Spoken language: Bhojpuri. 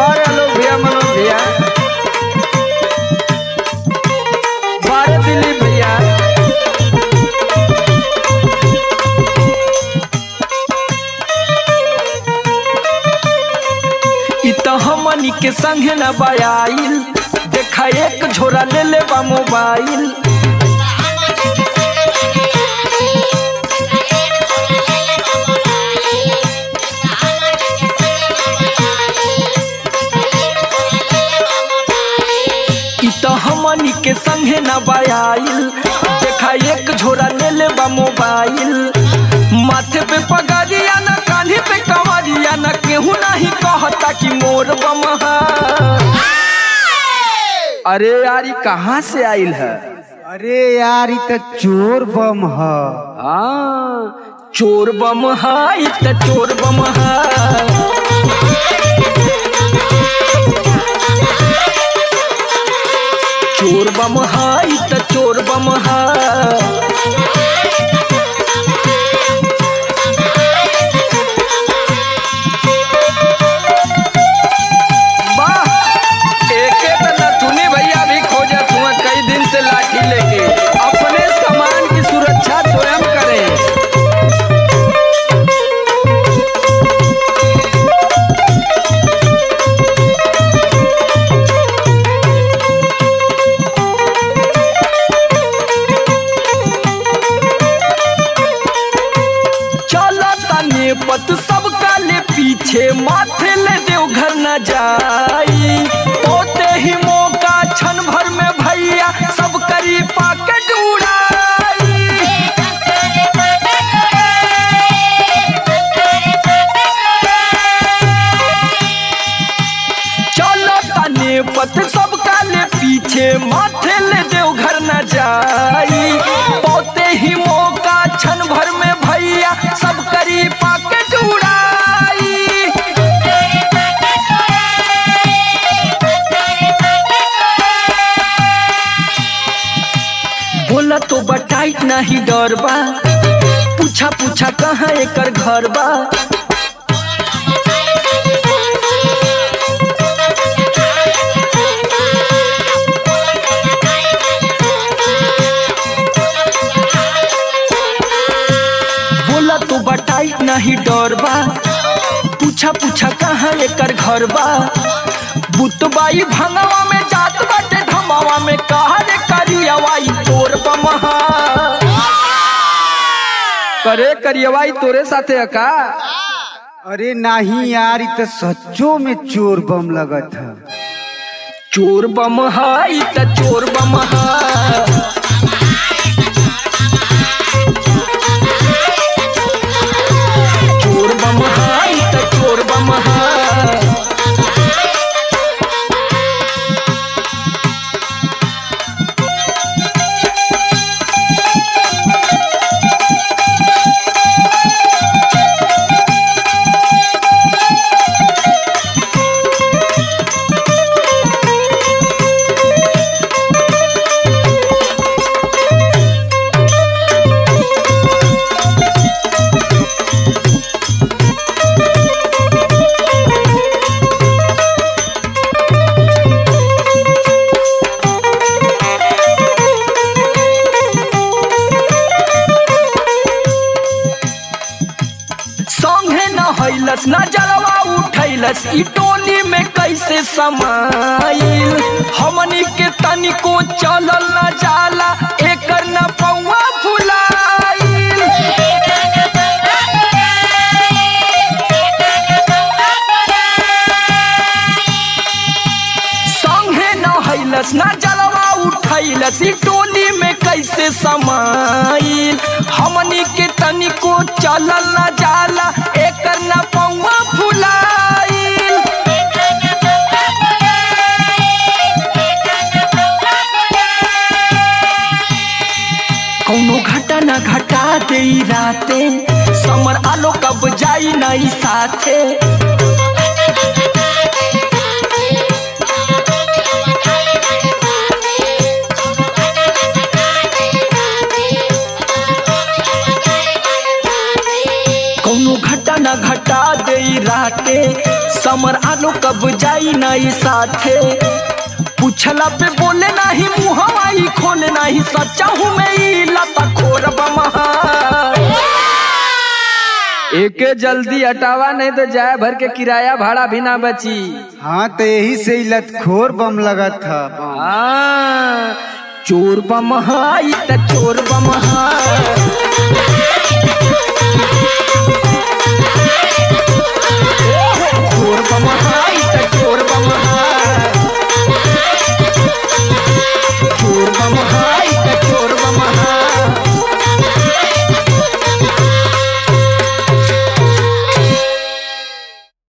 बारे आलोक भैया मनोज भैया बारे दिलीप भैया इ त हमनी के संगे न बयाइल देखा एक झोरा ले ले बा मोबाइल इ त हमनी के संगे न बयाइल देखा एक झोरा ले ले बा मोबाइल माथे पे पगड़िया न कान्हे पे कवरिया न केहू नहीं कहता कि मोर बमहा अरे यार ई कहाँ से आइल है अरे यार ई त चोर बम ह हाँ चोर बम हा इ त चोर बम हा चोर बम हा इ त चोर बम हा वाह एके त नथुनी भैया भी खोजत हुआ कई दिन से लाठी लेके अपने सामान की सुरक्षा स्वयं करें चला तने पत सब काले पीछे माथे ले देव घर न जाई ओते ही मौका क्षण भर में भैया सब करी पाकेट उड़ाई चलो तने पत सब काले पीछे माथे ले देव घर न जाई पोते ही मौका क्षण भर में भैया सब करी पाकेट उड़ाई बोला तो बटाइट नहीं डर बा पूछा पूछा कहाँ एकर घर बा बोला तो बटाई नहीं डर बा पूछा पूछा कहाँ एकर घर बा बुतबाई भंगवा में जात बाटे धमावा में कहा रे करियवाई तोर बमहा करे करियवाई तोरे साथे अका अरे नहीं यार ई त सच्चो में चोर बम लगत ह चोर बमहा ई त चोर बमहा चोर बमहा ई त चोर बमहा संगे न हैलस न जलवा उठैलस ई टोली में कैसे समाइल हमनी के तनिको चलल न जाला एकर न पौवा फुलाइल संगे न हैलस न जलवा उठैलस ई टोली में कैसे समाइल हमनी के तनिको चलल न जाला एकर न पौवा फुलाइल कौनो घटा न घटा दे राते समर आलो कब जाई नहीं साथे कौनो घटा न घटा दे राते समर आलो कब जाई नहीं साथे पूछला पे बोले नहीं मुहवाई खोले नहीं सच्चा हूँ मैं ई लता खोर बमहा एके जल्दी हटावा नहीं तो जाए भर के किराया भाड़ा भी ना बची हाँ तो यही से ही लतखोर बम लगा था हाँ, चोर बमहाई त चोर बमहा